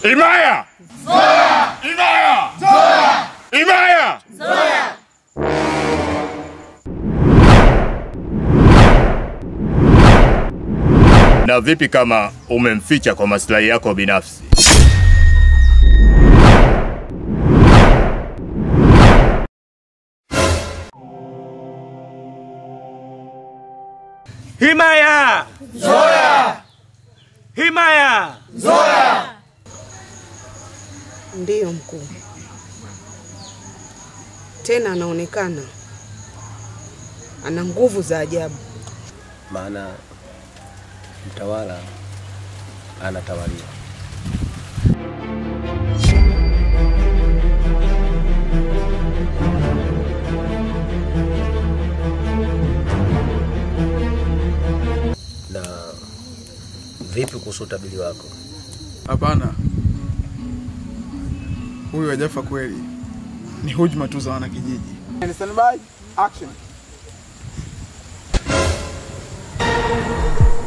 Imaya! Zoya! Imaya! Zoya! Imaya! Zoya! Na vipi kama umemficha kwa maslahi yako binafsi? Himaya! Zoya! Himaya! Ndiyo mkuu, tena anaonekana ana nguvu za ajabu. maana mtawala anatawaliwa. Na vipi kuhusu utabiri wako? Hapana, huyu hajafa kweli, ni hujuma tu za wanakijiji. Stand by, action.